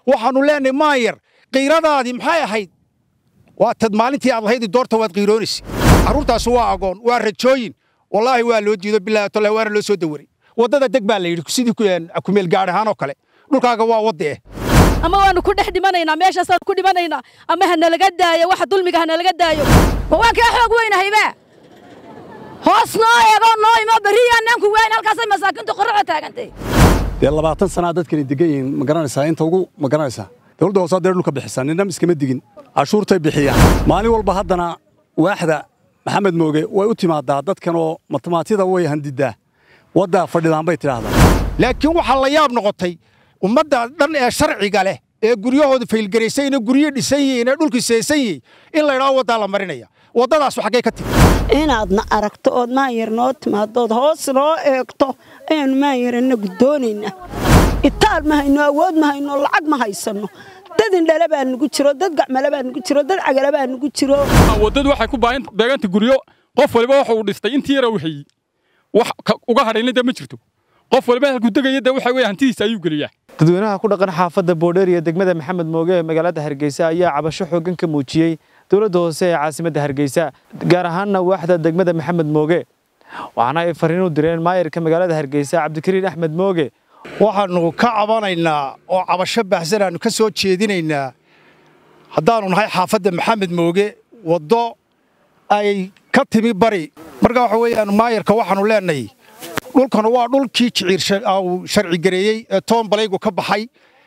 waxaannu leenahay maayar qiiradaadii maxay ahayd waa tad maalintii aad lahaydi doorta waad qiiroonaysa carruurtaas waa agoon waa rajooyin wallaahi waa loo jiido bilaahi tallahi waana loo soo dawaray waddada deg baa la yidhi sidii kumeel gaadh ahaan oo kale dhulkaaga waa wadda eh ama waanu ku dhex dhimanaynaa meeshaasaan ku dhimanaynaa ama ha nalaga daayo waxa dulmiga ha nalaga daayo ma waan kaa xoog weynahayba hoos noo eego noo imo berriyaanaan ku weyn halkaasay masaakiintu qorraxo taagantay dee labaatan sanaa dadkani degan yihiin ma garanaysaa inta ugu ma garanaysaa dowladda hoosaa dee dhulka bixisaa ninna iskama digin cashuurtay bixiyaan maalin walba haddana waaxda maxamed mooge way u timaadaa dadkanoo matamaatida way handiddaa waddaa fadhidaan bay tidhaahdaa laakiin waxaa la yaab noqotay ummadda dhan ee sharciga leh ee guryahooda faylgaraysayna guryo dhisan yihiin ee dhulkii seesan yihiin in laydhaao waddaa la marinaya waddadaasu xaggay ka timi inaadna aragto ood maayar noo timaadood hoos noo eegto ayaannu maayarana guddoonaynaa itaal ma hayno awood ma hayno lacag ma haysanno dad indhala baa nugu jiro dad gacmale baa nugu jiro dad cagale baa nugu jiro waddadu waxay ku beeganta guryo qof waliba waxa uu dhistay intii yara wixii wax uga hadhayna dee ma jirto qof waliba halkuu degaya dee waxa weeye hantidiisa ayuu geliyaa dadweynaha ku dhaqan xaafadda boodheer iyo degmada maxamed mooge ee magaalada hargeysa ayaa cabasho xooggan ka muujiyey dowladda hoose ee caasimadda hargeysa gaar ahaanna waaxda degmada maxamed mooge waxaana ay fariin u direen maayarka magaalada hargeysa cabdikariin axmed mooge waxaannu ka cabanaynaa oo cabasho baahsan aannu ka soo jeedinaynaa haddaannu nahay xaafadda maxamed mooge waddo ay ka timi bari marka waxa weeyaan maayarka waxaannu leenahay dhulkan waa dhulkii jiciir uu sharci gareeyey ee toon balaygu ka baxay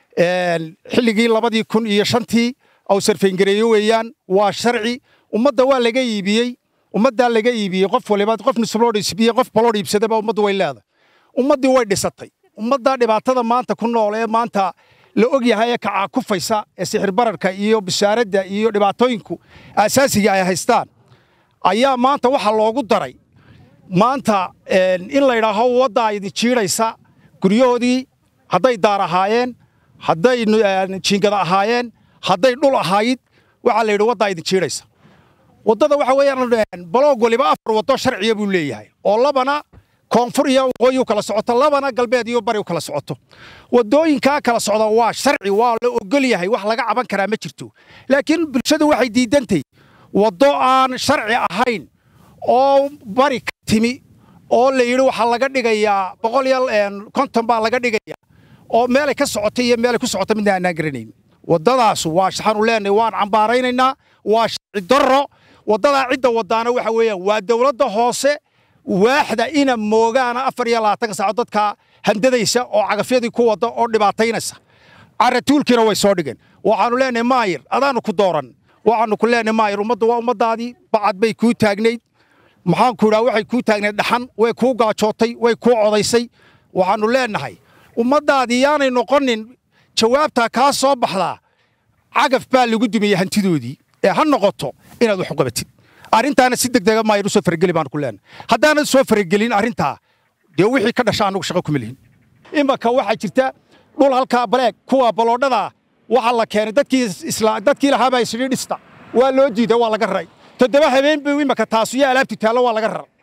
xilligii labadii kun iyo shantii uu sarfayngareeyo weeyaan waa sharci ummadda waa laga iibiyey ummaddaa laga iibiyey qof waliba qof nisloodh iibiyey qof baloodh iibsadaba ummaddu way leedahay ummaddii way dhisatay ummaddaa dhibaatada maanta ku nool ee maanta la og yahay ee kacaakufaysa ee sixir bararka iyo bisaaradda iyo dhibaatooyinku aasaasiga ay haystaan ayaa maanta waxaa loogu daray maanta in la ydhaaho waddaa idin jiidhaysa guryahoodii hadday daar ahaayeen hadday jiingada ahaayeen hadday dhul ahayd waxaa la yidhi waddaa idin jiidhaysa waddada waxa weeyaan baloog waliba afar waddo sharciya buu leeyahay oo labana koonfur iyo waqooyi u kala socoto labana galbeed iyo bari u kala socoto waddooyinkaa kala socda waa sharci waa la ogol yahay wax laga caban karaa ma jirto laakiin bulshadu waxay diidantay waddo aan sharci ahayn oo bari ka timi oo la yidhi waxaa laga dhigayaa boqol iyo konton baa laga dhigayaa oo meelay ka socotay iyo meelay ku socota midna aanaan garanayn waddadaas waa waxaanu leenahay waan cambaaraynaynaa waa sharci darro waddadaa cidda wadaana waxa weeyaan waa dowladda hoose waaxda ina moogaana afar iyo labaatanka saaco dadka handadaysa oo cagafyadii ku wadda oo dhibaataynaysa caratuulkiina way soo dhigeen waxaanu leenahay maayir adaanu ku dooran waxaanu ku leenahay maayir ummaddu waa ummaddaadii bacad bay kuu taagnayd maxaanku idhaa waxay kuu taagnayd dhaxan way kuu gaajootay way kuu codaysay waxaannu leenahay ummaddaadii yaanay noqonin jawaabtaa kaa soo baxdaa cagaf baa lagu dumiyey hantidoodii ee ha noqoto inaad wax u qabatid arrintaana si deg dega maayir u soo farageli baanu ku leenahay haddaanad soo faragelin arrintaa dee wixii ka dhasha annagu shaqo kuma lihin imanka waxaa jirta dhul halkaa baleeg kuwa baloodhadaa waxaa la keenay dadkii lahaabaa isdhi dhista waa loo diiday waa laga raray toddoba habeen buu imanka taasu iyo alaabti taallo waa laga raray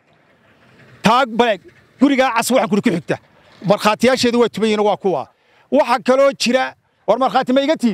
taag baleeg gurigaa cas waxaan kuri ku xigta markhaatiyaasheedu waa tuban yihiin waa kuwa waxaa kaloo jira war markhaati ma iga tiin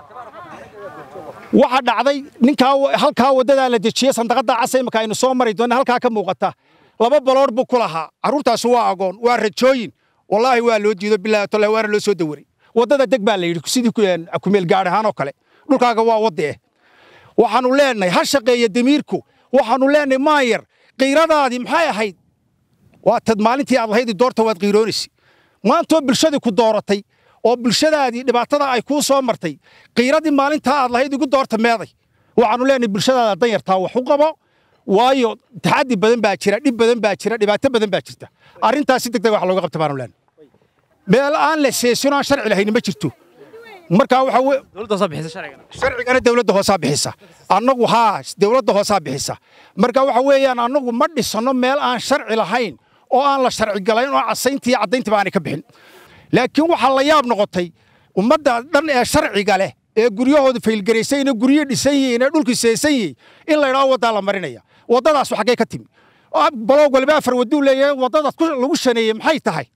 waxaa dhacday ninkaa halkaa waddadaa la dejiyey sandaqadda casa imanka aynu soo mari doonna halkaa ka muuqata laba baloodh buu ku lahaa carruurtaasi waa agoon waa rajooyin wallaahi waa loo jiido bilaahi tallahi waana loo soo dawaray waddada deg baa la yidhi sidii kumeel gaadh ahaan oo kale dhulkaaga waa wadda eh waxaannu leenahay ha shaqeeya damiirku waxaannu leenahay maayar qiiradaadii maxay ahayd waa tad maalintii aad lahaydi doorta waad qiiroonaysa maantoo bulshadii ku dooratay oo bulshadaadii dhibaatada ay kuu soo martay qiiradii maalintaa aad lahayd igu doorta meeday waxaannu leenahay bulshadaada danyartaa wax u qabo waayo taxaddi badan baa jira dhib badan baa jira dhibaato badan baa jirta arrintaas si deg deg wax looga qabta baanu leenahay meel aan la seesin aan sharci lahayn ma jirto markaa waxa sharcigana dowladda hoosaa bixisa annagu haa dowladda hoosaa bixisa marka waxa weeyaan annagu ma dhisanno meel aan sharci lahayn oo aan la sharci galayn oo casayntii caddayntiba aanay ka bixin laakiin waxaa la yaab noqotay ummadda dhan ee sharciga leh ee guryahooda faylgaraysayna guryo dhisan yihiin ee dhulkii seesan yihiin in laydhaao waddaa la marinaya waddadaasu xaggay ka timi baloog waliba afar wadduu leeyahay waddadaas lagu shaneeyey maxay tahay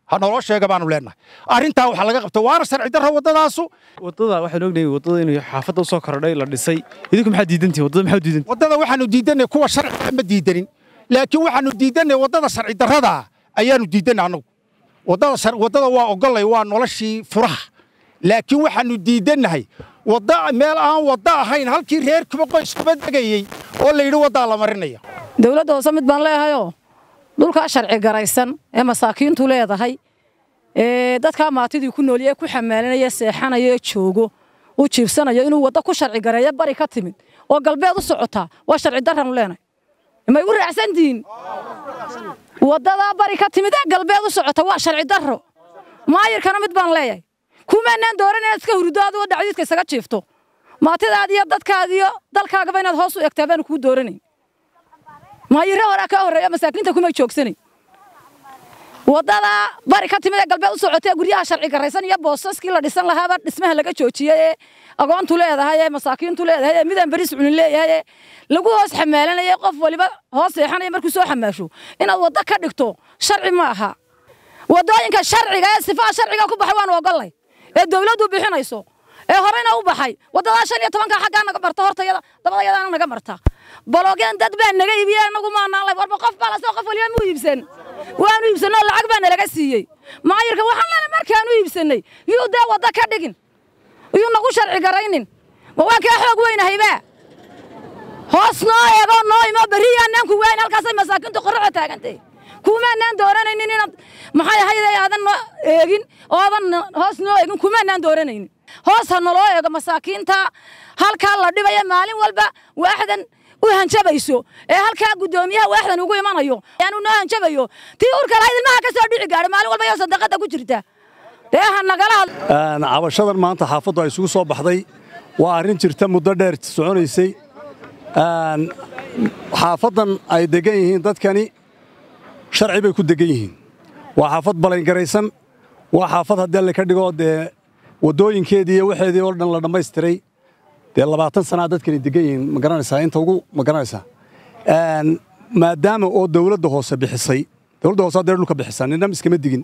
ha naloo sheega baanu leenahay arrintaa waxaa laga qabta waana sharci darro waddadaasu waddada waxaan ognahay waddada inuu xaafadda u soo kordhay la dhisay idinku maxaa diidantihin waddada maxaa diidantihin waddada waxaanu diidanay kuwa sharciga ma diidanin laakiin waxaanu diidanay waddada sharci darrada ayaanu diidanay annagu waddada shar- waddada waa ogolay waa noloshii furaha laakiin waxaanu diidannahay wadda meel aan wadda ahayn halkii reer kuba qoyskuba degayey oo la yidhi waddaa la marinaya dawladda hoose mid baan leehayoo dhulkaa sharci garaysan ee masaakiintu leedahay ee dadkaa maatidii ku noolye ku xamaalinaya seexanaya ee joogo uu jiibsanayo inuu waddo ku sharci gareeyo bari ka timid oo galbeed u socotaa waa sharci darranu leenahay may u raacsantihiin waddadaa bari ka timid ee galbeed u socota waa sharci darro maayirkana mid baan leeyahay kumaanaan dooran inaad iska hurdo adigoo dhacdiidka isaga jiifto maatidaadi iyo dadkaadi iyo dalkaagaba inaad hoos u egtaa baanu kuu dooranayn maayirre horaa kaa horreeya masaakiinta kumay joogsanay waddadaa bari ka timid ee galbeed u socotay ee guryaha sharci garaysan iyo boosaskii la dhisan lahaaba dhismaha laga joojiyey ee agoontu leedahay ee masaakiintu leedahay ee midaan beris cunin leeyahay ee lagu hoos xamaalanaya qof waliba hoos seexanaya markuu soo xamaasho inaad waddo ka dhigto sharci ma aha waddooyinka sharciga ee sifaha sharciga ku baxay waanu ogollay ee dawladdu bixinayso ee horeyna u baxay waddadaa shan iyo tobanka xaggaa naga marta hortayada dabadayadaana naga marta baloogyaan dad baa naga iibiye anagu maanaan lay warba qof baa lasoo qof waliba mu iibsan waanu iibsanoo lacag baa nalaga siiyey maayirka waxaan leenahay markaanu iibsanay yuu dee wadda ka dhigin yuu nagu sharci garaynin ma waan kaa xoog weynahaybaa hoos noo eego noo imo berriyaanaan ku waayn halkaasay masaakiintu qorraxo taagantay kumaanaan dooranaynin inaad maxay ahayd aadan noo eegin oo aadan hoos noo eegin kumaanaan dooranaynin hoos ha naloo eego masaakiinta halkaa la dhibaya maalin walba waaxdan u hanjabayso ee halkaa guddoomiyaha waaxdan ugu imanayo yaanu noo hanjabayo tii urka lahayd ilmaha ka soo dhici gaadhay maalin walba iyoo sadaqada ku jirta dee ha nagala hadlo Een, cabashadan maanta xaafaddu ay isugu soo baxday waa arrin jirta muddo dheer soconaysay Een, xaafaddan ay degan yihiin dadkani sharci bay ku degan yihiin waa xaafad balangaraysan waa xaafad haddii alle ka dhigo dee waddooyinkeedii iyo waxeedii oo dhan la dhammaystiray dee labaatan sanaa dadkani degan yihiin ma garanaysaa inta ugu ma garanaysaa Een, maadaama oo dawladda hoose bixisay dawladda hoose haddee dhulka bixisaa ninna iskama digin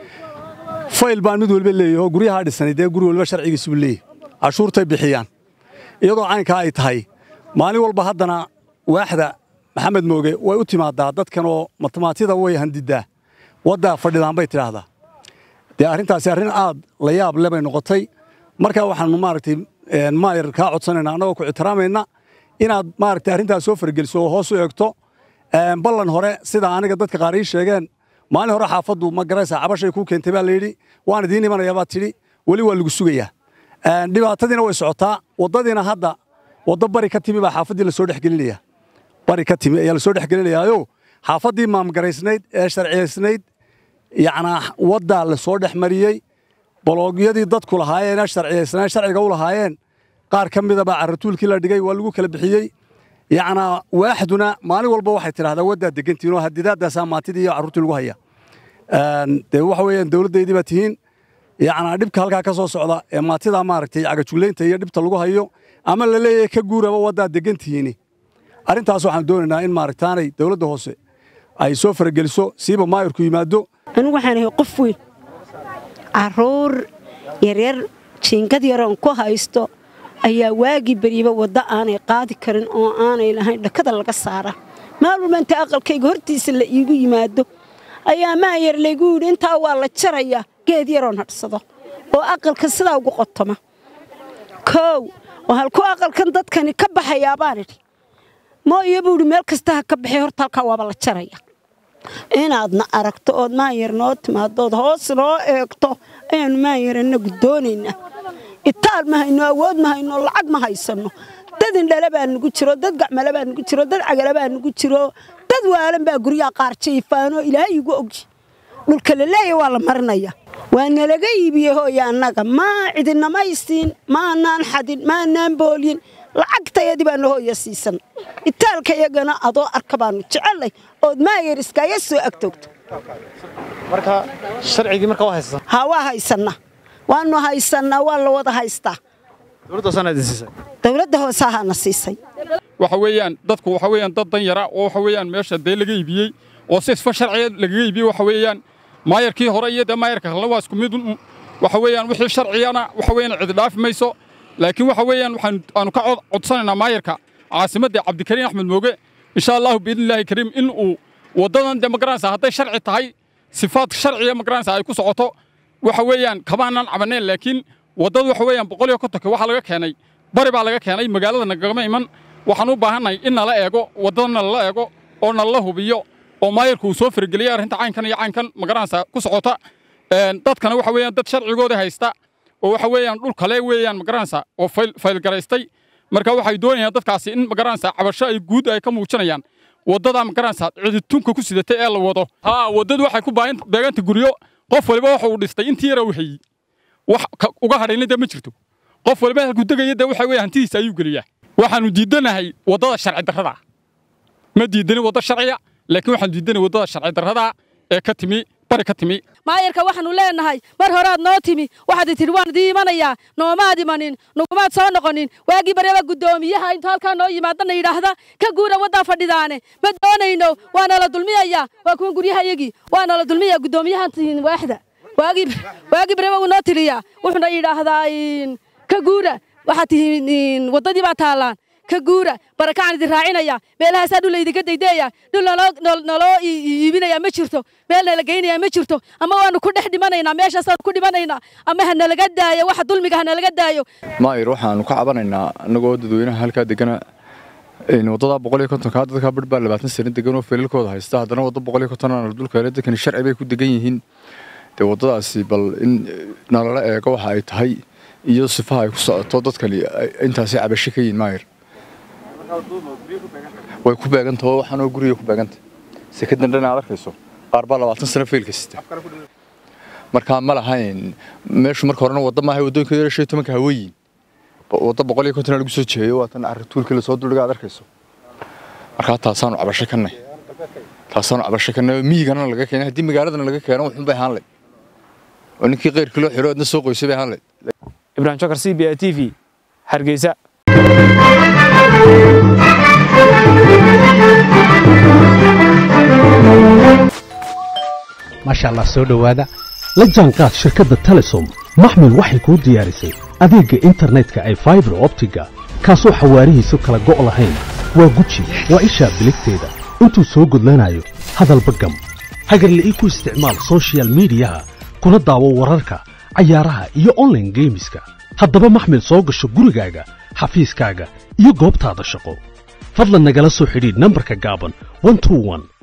fayl baan mid walba leeyahay oo guryaha dhisanay dee guri walba sharcigiisu buu leeyahay cashuurtay bixiyaan iyadoo caynkaa ay tahay maalin walba haddana waaxda maxamed mooge way u timaadaa dadkan oo matemaatida way handidaa waddaa fadhidaan bay tidhaahdaa dee arrintaasi arrin aad la yaab le bay noqotay markaa waxaanu maaragtay een, maayar kaa codsanayna annagoo ku ixtiraamayna inaad maaragtay arrintaas soo fargeliso oo hoos u eegto Een, ballan hore sida aniga dadka qaar ii sheegeen maalin hore xaafaddu ma garaysaa cabashay kuu keentay baa layidhi waan idiin imanayaa baad tidhi weli waa lagu sugayaa Een, dhibaatadiina way socotaa waddadiina hadda waddo bari ka timi baa xaafaddii lasoo dhexgelinaya bari ka timi ayaa lasoo dhexgelinayaayo xaafaddii maamgaraysnayd ee sharciyaysnayd yacnaa waddaa lasoo dhex mariyey boloogyadii dadku lahaayeen ee sharciyaysnaa sharciga u lahaayeen qaar ka mida baa carratuulkii la dhigay waa lagu kala bixiyey yacnaa waaxduna maalin walba waxay tidhahdaa waddaa degantihiin oo hadidaadaasaa maantidii iyo carruurtii lagu haya Een, dee waxa weeyaan dawladdaydii baa tihiin yacnaa dhibka halkaa ka soo socda ee maatidaa maaragtay cagajuglaynta iyo dhibta lagu hayo ama la leeyahay ka guuraba waddaa degantihiini arrintaas waxaan doonaynaa in maaragtaanay dawladda hoose ay soo farageliso siiba maayirku yimaado anigu waxaan ahay qof weyn carruur yaryar jiingad yaroon ku haysto ayaa waagii beriba waddo aanay qaadi karin oo aanay lahayn dhakada laga saara maal walba inta aqalkayga hortiisa la iigu yimaado ayaa maayar laygu yidhi intaa waa la jarayaa geed yaroon hadhsado oo aqalka sidaa ugu qotoma koow oo halkuu aqalkan dadkani ka baxayaa baan idhi mooye buu idhi meel kasta ha ka baxay horta halkaa waaba la jaraya inaadna aragto ood maayar noo timaadood hoos noo eegto ayaannu maayar annagu doonaynaa itaal ma hayno awood ma hayno lacag ma haysanno dad indhala baa nugu jiro dad gacmale baa nugu jiro dad cagala baa nugu jiro dad waalan baa guryaha qaar jiifaanoo ilaahay igu ogi dhulka la leeya waa la marinaya waa nalaga iibiyey hooya annaga maa cidinamaysiin maanaan xadin maanaan boolyin lacagtayadii baanu hooya siisan itaalka iyagana adoo arka baanu jecelay ood maayar iskaaga soo agtoogto marka sharcigii marka waa haysataa ha waa haysanna waanu haysannaa waa la wada haystaa dowladda hoosana idin siisay dowladda hoose ahaana siisay waxa weeyaan dadku waxa weeyaan dad dan yara oo waxa weeyaan meesha dee laga iibiyey oo si isfa sharciya lagaga iibiyey waxa weeyaan maayarkii hore iyo dee maayarka kalena waa isku mid waxa weeyaan wixii sharciyana waxa weeyaan cidi dhaafi mayso laakiin waxa weeyaan waxaan aanu ka codsanaynaa maayarka caasimadda cabdikariin axmed mooge insha allahu biidnillaahi kariim in uu waddadan dee magaranaysa hadday sharci tahay sifaad sharciya magaranaysa ay ku socoto waxa weeyaan kamaanan cabaneen laakiin waddada waxa weeyaan boqol iyo kontonka waxaa laga keenay bari baa laga keenay magaalada nagagama iman waxaan u baahannahay in nala eego waddadana lala eego oo nalala hubiyo oo maayarku uu soo farageliyay arrinta caynkan iyo caynkan magaranaysa ku socota dadkana waxa weeyaan dad sharcigooda haysta oo waxa weeyaan dhul kale weeyaan magaranaysa oo faylgaraystay marka waxay doonayaan dadkaasi in magaranaysa cabasho ay guud ay ka muujinayaan waddada magaranaysa ciditunka ku sidatay ee la wado haa waddadu waxay ku baahan beeganta guryo qof waliba waxa uu dhistay intii yara wixii wax uga hadhayna dee ma jirto qof waliba halku degaya dee waxa weeye hantidiisa ayuu geliyaa waxaanu diidanahay waddada sharci darrada ma diidanin wadda sharciya laakiin waxaanu diidanahay waddada sharci darrada ee ka timi bari ka timi maayarka waxaanu leenahay mar horead noo timi waxaad tidhi waan idii imanayaa noomaad imanin nugumaad soo noqonin waagii baryaba guddoomiyaha intuu halkaa noo yimaadana yidhaahda ka guura waddaa fadhidaane ma doonayno waana la dulmiyayaa waa kuwan guryahayagii waana la dulmiyaa guddoomiyaha waaxda waagii waagii baryaba wuu noo tiriyaa wuxuuna yidhaahdaa ka guura waxaad tihiin waddadii baa taallaan ka guura barakacaan idin raacinaya meelahaasaa dhul laydinka daydeeya dhul naloo iibinaya ma jirto meel nala geynaya ma jirto ama waanu ku dhex dhimanaynaa meeshaasaanu ku dhimanaynaa ama ha nalaga daayo waxa dulmiga ha nalaga daayo maayir waxaanu ka cabanaynaa annagoo dadweynaha halkaa degana waddadaa boqol iyo kontonkaa dadkaa bar baa labaatan sano degan oo feelalkooda haysta haddana waddo boqol iyo kontonana dulkeele dadkani sharci bay ku degan yihiin dee waddadaasi bal in nalala eego waxa ay tahay iyo sifaha ay ku socoto dadkani intaasi cabasho ka yihin maayir way ku beegantaho waxaanoo guriga ku beeganta sekadan dhan aad arkayso qaar baa labaatan sano feelka sita markaa ma lahayn meeshu marka horena wadda maaha waddooyinka yara shan iyo tobanka haweeyin wadda boqol iyo konton lagu soo jeeyo waatan carrituulkii lasoo duldhiga aad arkayso markaa taasaanu cabasho kannay taasaanu cabasho kannay oo miyigana laga keenay haddii magaaladana laga keeno wuxuun bay ahaan layd oo ninkii keyrkii loo xiro adna soo qoysay bay ahaan layd ibrahim jokar c b a t v hargeysa maasha allah soo dhowaada la jaanqaad shirkadda telesom maxmil waxay kuu diyaarisay adeegga internetka ay faibar optiga kaasoo xawaarihiisu kala go' lahayn waa guji waa ishaa biligteeda intuu soo gudlanayo hadalba gam hagarle ii ku isticmaal sochial midiyaha kuna daawo wararka cayaaraha iyo onlaine geemiska haddaba maxmil soo gasho gurigaaga xafiiskaaga iyo goobtaada shaqo fadlan nagala soo xidhiidh nambarka gaaban